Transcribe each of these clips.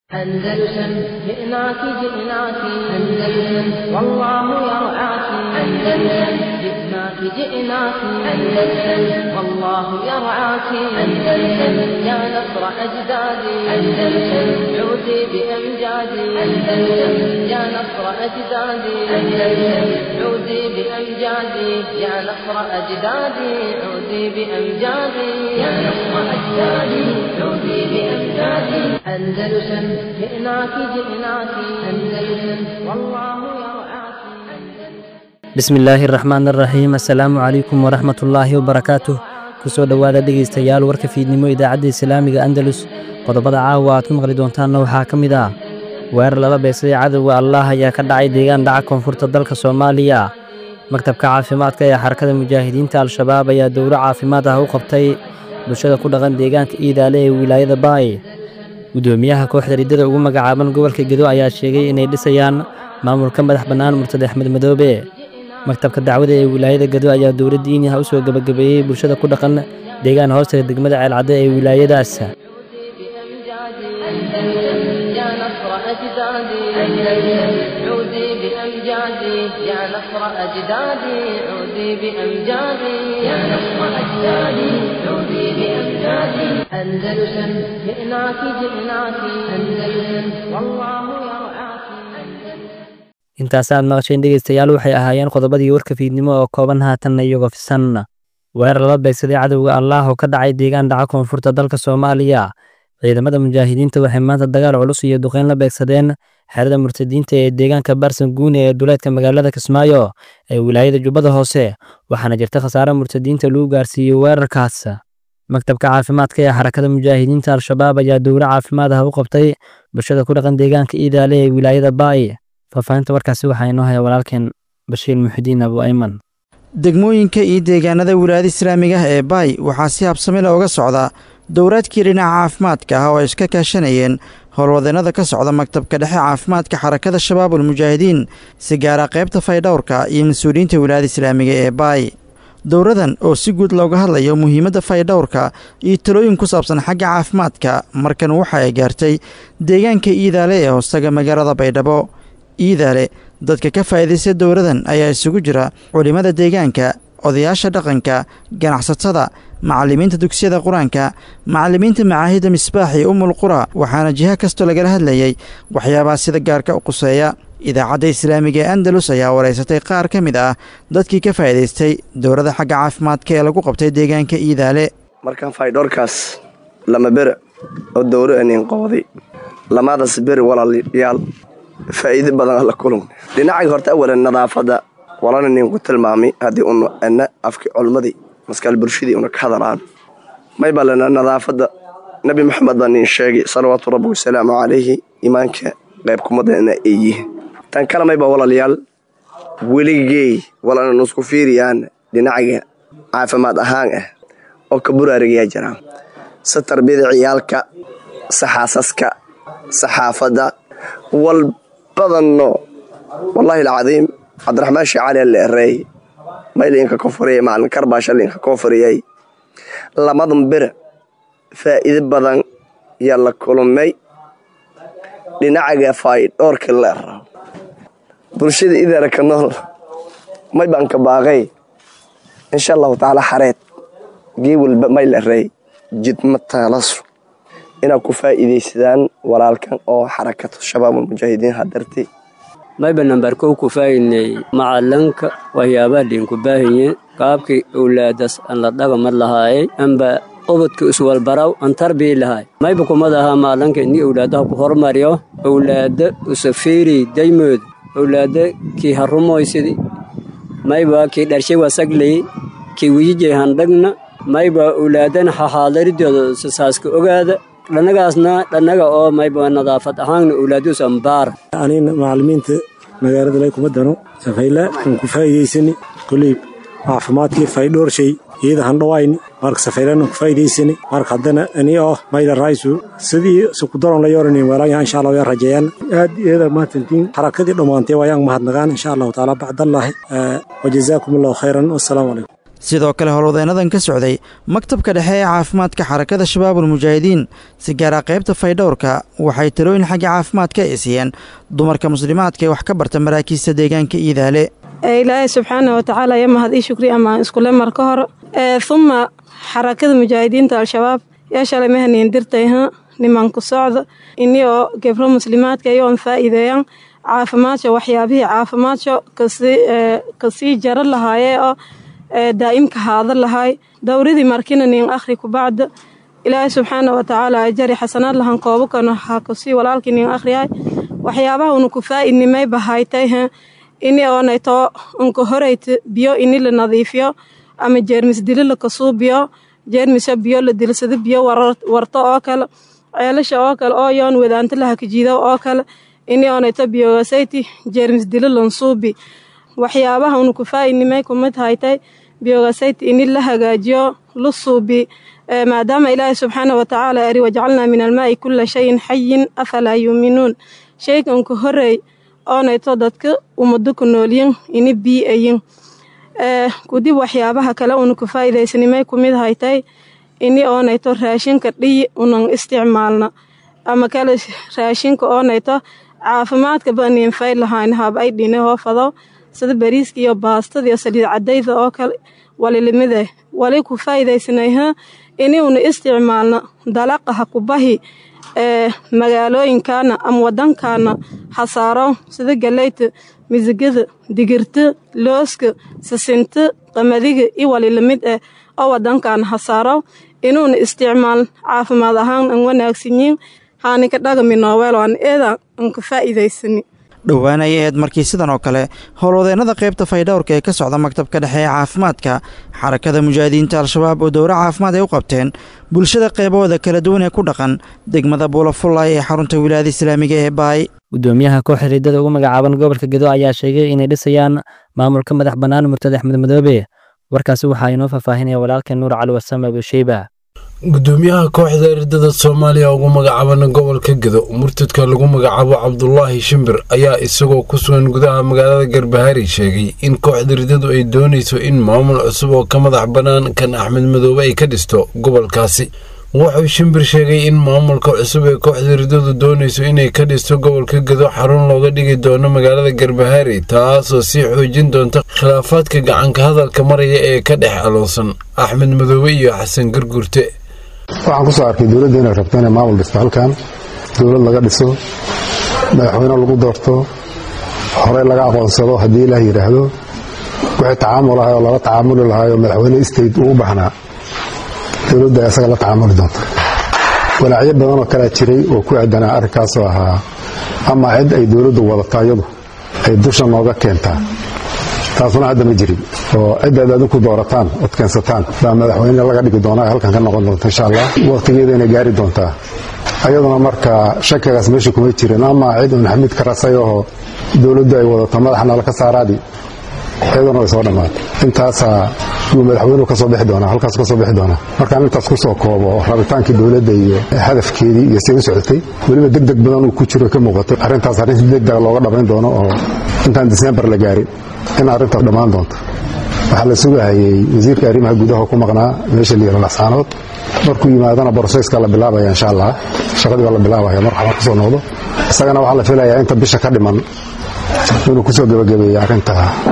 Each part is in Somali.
أندلسن جئناك جئناك أندلسن والله يرعاك أندلسن جئناك جئناك أندلسن والله يرعاك أندلسن يا نصر أجدادي أندلسن عودي بأمجادي أندلسن يا نصر أجدادي أندلسن عودي بأمجادي يا نصر أجدادي عودي بأمجادي يا نصر أجدادي عودي بأمجادي أندلسن جئناك جئناك أندلسن والله يرعاك bismillaahi raxmaan raxiim assalaamu calaykum waraxmatullaahi wabarakaatuh kusoo dhowaada dhegaystayaal warka fiidnimo idaacadda islaamiga andalus qodobada caawa aad ku maqli doontaanna waxaa ka mid ah weerar lala beegsaday cadowga allaah ayaa ka dhacay deegaan dhaca koonfurta dalka soomaaliya maktabka caafimaadka ee xarakada mujaahidiinta al-shabaab ayaa dowlo caafimaad ah u qabtay bulshada ku dhaqan deegaanka iidaale ee wilaayada baay gudoomiyaha kooxda riddada ugu magacaaban gobolka gedo ayaa sheegay inay dhisayaan maamulka madax bannaan murtade axmed madoobe maktabka dacwada ee wilaayada gedo ayaa dowladda diiniha u soo gebagabeeyey bulshada ku dhaqan deegaan hoostega degmada ceelcadde ee wilaayadaas عودي بأمجادي يا نصر أجدادي عودي بأمجادي يا نصر أجدادي عودي بأمجادي يا نصر أجدادي عودي بأمجادي أندلسن جئناك جئناك أندلسن والله يرعاك intaasaad maqasheen dhegaystayaal waxay ahaayeen qodobadii warka fiidnimo oo kooban haatanna iyagoo fisan weerar lala beegsaday cadowga allaah oo ka dhacay deegaan dhaca koonfurta dalka soomaaliya ciidamada mujaahidiinta waxay maanta dagaal culus iyo duqeyn la beegsadeen xerada murtadiinta ee deegaanka baarsan guune ee duleedka magaalada kismaayo ee wilaayada jubbada hoose waxaana jirta khasaare murtadiinta lagu gaarsiiyey weerarkaas maktabka caafimaadka ee xarakada mujaahidiinta al-shabaab ayaa dowlo caafimaad ah u qabtay bulshada ku dhaqan deegaanka iidaale ee wilaayada baay faahfaahinta warkaasi waxaa inoo haya walaalkeen bashiir muxidiin abu ayman degmooyinka iyo deegaanada wilaayada islaamiga ah ee baay waxaa si habsami leh uga socda dowraadkii dhinaca caafimaadka ah oo ay iska kaashanayeen howlwadeennada ka socda maktabka dhexe caafimaadka xarakada shabaabul mujaahidiin si gaara qaybta faydhowrka iyo mas-uuliyiinta wilaayada islaamiga ee baay dowradan oo si guud looga hadlayo muhiimadda faydhowrka iyo talooyin ku saabsan xagga caafimaadka markan waxa ay gaartay deegaanka iidaale ee hoostaga magaalada baydhabo iidaale dadka ka faa'iidaysta dowladan ayaa isugu jira culimmada deegaanka odayaasha dhaqanka ganacsatada macallimiinta dugsiyada qur-aanka macallimiinta macaahidda misbaax iyo umul qura waxaana jiha kastoo lagala hadlayay waxyaabaha sida gaarka u quseeya idaacadda islaamiga ee andalus ayaa waraysatay qaar ka mid ah dadkii ka faa'iidaystay dowladda xagga caafimaadka ee lagu qabtay deegaanka iidaale markaan faydhoorkaas lama bere oo dowro anin qooday lamaadaas beri walaalayaal faa'iido badan alla kulun dhinacay horta awalan nadaafadda walana ninku tilmaamay haddii una ana afki culmadii maskaal bulshadii una ka hadalaan may balena nadaafadda nebi maxamed baa nin sheegay salawaatu rabbi wasalaamu calayhi imaanka qayb kumadana ay yihiin tan kale mayba walaalayaal weligey walana nusku fiiriyaan dhinacaga caafimaad ahaan ah oo ka buraarigayaa jiraan si tarbiyada ciyaalka si xaasaska saxaafadda wal badanno wallaahi alcadiim cabdiraxmaan sheekh cali alle ereey maylinka koonfuriyay macalin karbaasha linka koonfuriyay lamadan bere faa'iido badan yaa la kulmay dhinacaga faydhoorka la rabo bulshada idaara ka nool may baan ka baaqay insha allahu tacaala xareed gee walba may la reey jidma taalasu inaad ku faa'iidaysadaan walaalkan oo xarakatu shabaabulmujaahidiin hadarti mayba nambarkow ku faa'iidnay macalanka waxyaabaha liinku baahanyen qaabkii owlaadas aan la dhagamad lahaayay amba ubadka iswalbaraw aan tarbii lahaay mayba kumad ahaa macalanka ini owlaadaha ku hormariyo owlaada usafiiri daymooda owlaada kii harumoysidi mayba kii dharshay wasagley kii wiyijay handhagna mayba owlaadana haxaadaridooda sasaaska ogaada dhannagaasna dhannaga oo mayba nadaafad ahaanna owlaadius ambaara anina macallimiinta magaalada lay kuma dano safayla aan ku faa'iidaysani koley caafimaadkii faydhoorshay iyada handhawayni marka safaylan ku faa'iidaysani marka haddana ani oo mayla raysu sidii sukudaron la yoranin weelaya insha allah yaa rajeeyaan aad iyada maatantiin xarakadii dhammaantay waayaan mahadnagaan insha allahu taala bacdallahi wajazaakum allahu khayran wassalaamu calaykum sidoo kale howlwadeennadan ka socday maktabka dhexe ee caafimaadka xarakada shabaabul mujaahidiin si gaara qaybta faydhowrka waxay talooyin xagga caafimaadka ay siiyeen dumarka muslimaadka ee wax ka barta maraakiista deegaanka iidaale ilaahay subxaana watacaala ya mahad ii shukri amaan iskule mar ka hor uma xarakada mujaahidiinta al-shabaab yaa shalay mahaniin dirtayha nimanku socda ini oo gebro muslimaadka iyoon faa'iideeyaan caafimaadka waxyaabihii caafimaadka kasii jaro lahaayee oo daa'imka haada lahaay dowradii markina nin akhri kubacda ilaahay subxaana watacaala ajari xasanaad lahan koobakana ha kusii walaalkii nin akhriyahay waxyaabaha una ku faa'idnimay bahaytayha ini oonayto unka horeyta biyo ini la nadiifiyo ama jeermis dili la kasuubiyo jeermisa biyo la dilsado biyo warto oo kale ceelasha oo kale oo yoon wadaanto la hakajiido oo kale ini oonayto biyogasayti jeermis dili lansuubi waxyaabaha una ku faa'idnimay kumid haytay biyogasayti ini la hagaajiyo la suubi maadaama ilaahay subxaana watacaala eri wajcalnaa min almaa'i kula shayin xayin afalaa yuuminuun shayganka horey oonayto dadka ummado ku noolyin ini bii'ayin kudib waxyaabaha kale una ku faa'iidaysanimay kumid haytay ini oonayto raashinka dhiyi unan isticmaalna ama kale raashinka oonayto caafimaadka baniin fayd lahayn hab ay dhine hoofado sida bariiska iyo baastada iyo saliid cadayda oo kale walilimide wali ku faa'iidaysanayha ini una isticmaalna dalaqaha kubahi ee magaalooyinkaana ama wadankaana hasaaro sida galeyta misigada digirta looska sisinta qamadiga iyo walilamid ah oo wadankaana hasaaro inuuna isticmaal caafimaad ahaan an wanaagsanyiin haanika dhagami nooweel aan eeda an ka faa'iidaysani dhowaan ayay ahayd markii sidan oo kale howlwadeennada qaybta faydhowrka ee ka socda maktabka dhexe ee caafimaadka xarakada mujaahidiinta al-shabaab oo dowro caafimaad ay u qabteen bulshada qaybahooda kala duwan ee ku dhaqan degmada buulafullay ee xarunta wilaayada islaamiga ee baay gudoomiyaha kooxda riddada ugu magacaaban gobolka gedo ayaa sheegay inay dhisayaan maamulka madax bannaan murtad axmed madoobe warkaasi waxaa inoo faahfaahinaya walaalkeen nuur cali wasame abusheyba gudoomiyaha kooxda riddada soomaaliya ugu magacaabana gobolka gedo murtadka lagu magacaabo cabdulaahi shimbir ayaa isagoo ku sugan gudaha magaalada garbahaari sheegay in kooxda riddadu ay doonayso in maamul cusub oo ka madax bannaan kan axmed madoobe ay ka dhisto gobolkaasi wuxuu shimbir sheegay in maamulka cusub ee kooxda riddadu doonayso inay ka dhisto gobolka gedo xarun looga dhigi doono magaalada garbahaari taasoo sii xoojin doonta khilaafaadka gacanka hadalka maraya ee ka dhex aloonsan axmed madoobe iyo xasan gargurte waxaan ku soo arkay dowladda inay rabto inay maamul dhisto halkan dowlad laga dhiso madaxweyne lagu doorto horey laga aqoonsado haddii ilaah yidhaahdo wixii tacaamul ahay oo lala tacaamuli lahaay oo madaxweyne state uu u baxnaa dowladda ay asaga la tacaamuli doonta walaacyo badan oo kalea jiray oo ku aadanaa arrinkaasoo ahaa ama cid ay dowladdu wadato iyadu ay dusha nooga keentaa taasuna hadda ma jirin oo cidaad adinku doorataan ood keensataan baa madaxweyne laga dhigi doonaa ee halkan ka noqon doonta insha allah wakhtigeeda inay gaari doontaa ayaduna marka shakigaas meesha kuma jirin ama cid un xamiid ka rasay oo dowladdu ay wadato madaxna laka saaraadi iyaduna way soo dhammaatay intaasaa yuu madaxweynuhu ka soo bixi doonaa halkaas ka soo bixi doonaa markaan intaas ku soo koobo rabitaankii dowladda iyo hadafkeedii iyo say u socotay weliba deg deg badan uu ku jiro ka muuqatay arrintaas arrin si deg dega looga dhammayn doono oo intaan disembar la gaarin in arrintaas dhammaan doonto waxaa la sugahayey wasiirka arrimaha gudaha ku maqnaa meesha la yihahdo laxsaanood markuu yimaadana boroseyska la bilaabaya insha allah shaqadii baa la bilaabaya mar waxbaa kusoo noqdo isagana waxaa la filayaa inta bisha ka dhiman inuu kusoo gebagabeeyey arrinta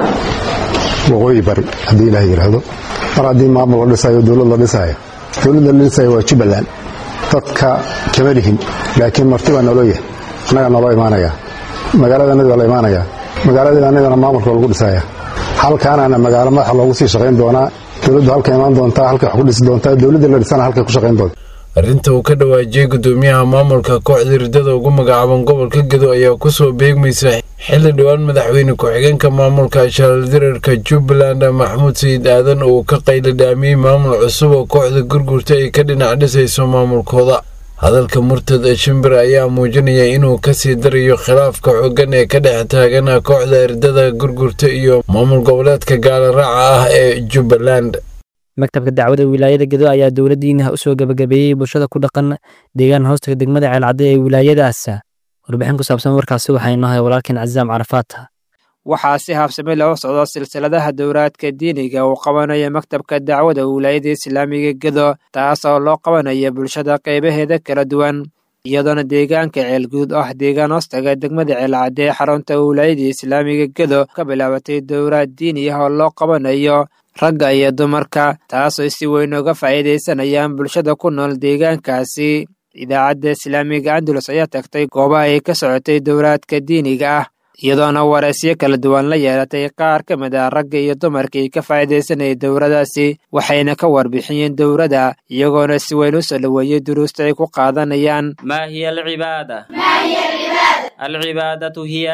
waqooyi bari haddii ilaah yidhaahdo mar haddii maamul la dhisayo dowlad la dhisayo dowladda la dhisayo waa jubbaland dadka kama lihin laakiin marti baa naloo yahay annagaa naloo imaanaya magaalada annadi baa la imaanaya magaaladii annagana maamulka lagu dhisaya halkaanana magaalo madaxa loogu sii shaqayn doonaa dowladdu halka imaan doontaa halkay wax ku dhisi doontaa dowladda la dhisana halkay ku shaqayn doonta arrinta uu ka dhawaajiyey gudoomiyaha maamulka kooxda riddada ugu magacaaban gobolka gedo ayaa kusoo beegmaysa xilli dhowaan madaxweyne ku-xigeenka maamulka shaaldirarka jubbaland maxamuud sayid aadan uu ka qayladhaamiyey maamul cusub oo kooxda gurgurta ay ka dhinac dhisayso maamulkooda hadalka murtad shimbir ayaa muujinaya inuu kasii darayo khilaafka xooggan ee ka dhex taagan kooxda riddada gurgurta iyo maamul goboleedka gaalaraaca ah ee jubbaland maktabka dacwada wilaayada gedo ayaa dowladdiina u soo gebagabeeyey bulshada ku dhaqan deegaan hoostaga degmada ceelcadde ee wilaayadaas warbixin ku saabsan warkaasi waxaa inoo haya walaalkeen cazaam carafaata waxaa si habsami loo socdo silsiladaha dowraadka diiniga uu qabanayo maktabka dacwada wilaayada islaamiga gedo taasoo loo qabanayo bulshada qaybaheeda kala duwan iyadoona deegaanka ceelguud oo ah deegaan hoostaga degmada ceelcadde ee xarunta wilaayada islaamiga gedo ka bilaabatay dowraad diini ah oo loo qabanayo ragga iyo dumarka taasoo si weyn uga faa'iidaysanayaan bulshada ku nool deegaankaasi idaacadda islaamiga andalus ayaa tagtay goobaha ay ka socotay dowraadka diiniga ah iyadoona wareysyo kala duwan la yeelatay qaar ka mid ah ragga iyo dumarkii ka faa'iidaysanayay dowradaasi waxayna ka warbixiyeen dowradda iyagoona si weyn u soo dhoweeyey duruusta ay ku qaadanayaan ما هي العبادة؟ العبادة هي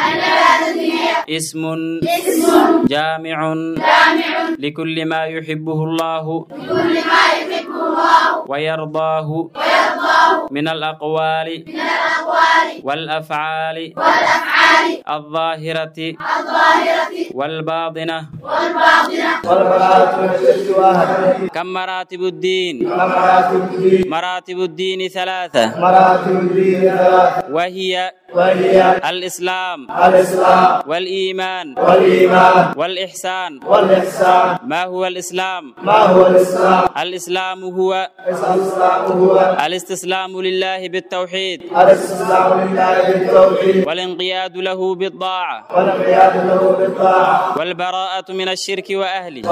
اسم جامع لكل ما يحبه الله ويرضاه من الأقوال والأفعال الظاهرة والباطنة كم مراتب الدين مراتب الدين ثلاثة وهي الإسلام والإيمان والإحسان ما هو الإسلام الإسلام هو الاستسلام لله بالتوحيد والانقياد له بالطاعة والبراءة من الشرك وأهله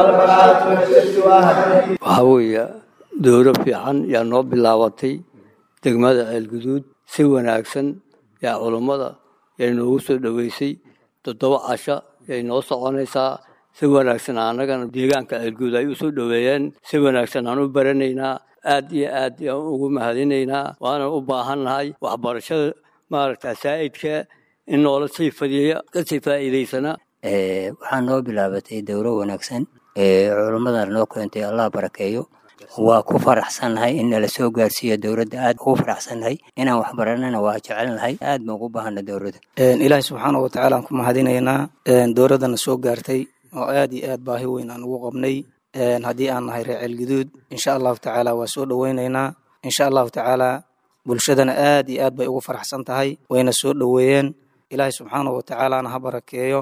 waxaa weeye dowro fiican yaa noo bilaabatay degmada ceelguduud si wanaagsan yaa culummada yay noogu soo dhoweysay toddoba casha yay noo soconaysaa si wanaagsan annagana deegaanka ceelguud ay u soo dhoweeyeen si wanaagsan aan u baranaynaa aad iyo aad yaan ugu mahadinaynaa waana u baahannahay waxbarashada maaragta saa'idka in noola sii fadiya kasii faa'iidaysana waxaa noo bilaabatay dowro wanaagsan ee culummadan noo keentay allah barakeeyo waa ku faraxsannahay in nala soo gaarsiiyo dowladda aad ugu faraxsannahay inaan wax baranana waa jecelnahay aad baan ugu baahana dowladda ilaahi subxaana wa tacaala aan ku mahadinaynaa dowladdana soo gaartay oo aad iyo aad baahi weyn aan ugu qabnay haddii aan nahay reer ceelguduud insha allahu tacaala waa soo dhoweynaynaa insha allahu tacaala bulshadana aad iyo aad bay ugu faraxsan tahay wayna soo dhoweeyeen ilaahi subxaana wa tacaalana ha barakeeyo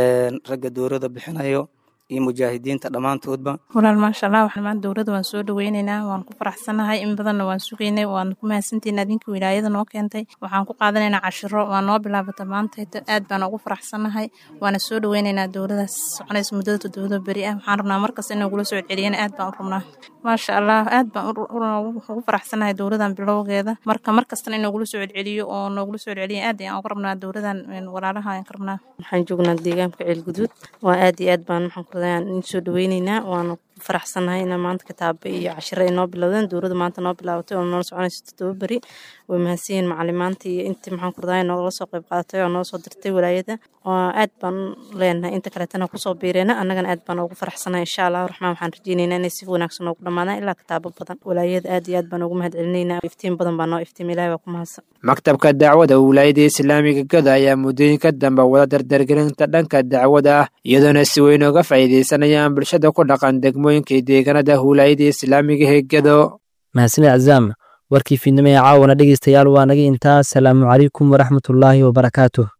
ragga dowladda bixinayo iyo mujaahidiinta dhammaantoodba walaal maasha allah waxaan maanta dowladda waan soo dhaweynaynaa waan ku faraxsanahay in badanna waan sugaynay waan ku mahadsantihin adinka wilaayada noo keentay waxaan ku qaadanaynaa cashiro waa noo bilaabata maantayda aad baan ugu faraxsanahay waana soo dhaweynaynaa dowladaas soconaysa muddada toddobada beri ah waxaan rabnaa markasta in nagula soo celiyana aad baan u rabnaa maasha allah aad baan ugu faraxsanahay dowladan bilowgeeda marka markastana in nagula soo celceliyo oo noogula soo celceliya aad ayaan uga rabnaa dowladan walaalaha ayaan ka rabnaa waxaan joognaa deegaanka ceelguduud waa aad iyo aad baan maxaan ku in soo dhaweyneynaa waana ku faraxsanahay inaa maanta kitaaba iyo cashiro ay noo bilowdeen dowladda maanta noo bilaabatay oo noola soconaysa toddoba beri way mahadsanyihin macalimaanta iyo intii maxaan ku radaa noogala soo qayb qaadatay oo noo soo dirtay walaayada aad baan leenahay inta kaleetana kusoo biireena annagana aad baan ugu faraxsanahay insha allah raxmaan waxaan rajeyneynaa inay si wanaagsan noogu dhammaadaan ilaa kitaabo badan walaayada aad iyo aad baan ugu mahad celinaynaa iftiin badan baa noo iftiim ilahi baa ku mahadsan maktabka dacwada wilaayada islaamiga gada ayaa muddooyinka dambe wada dardargelinta dhanka dacwada ah iyadoona si weyn uga faa'iidaysanayaan bulshada ku dhaqan degmooyinka iyo deegaanada wilaayada islaamiga ee gado mahadsanid cazaam warkii fiidnimo ee caawana dhegeystayaal waa naga intaa asalaamu calaykum waraxmatullaahi wabarakaatuh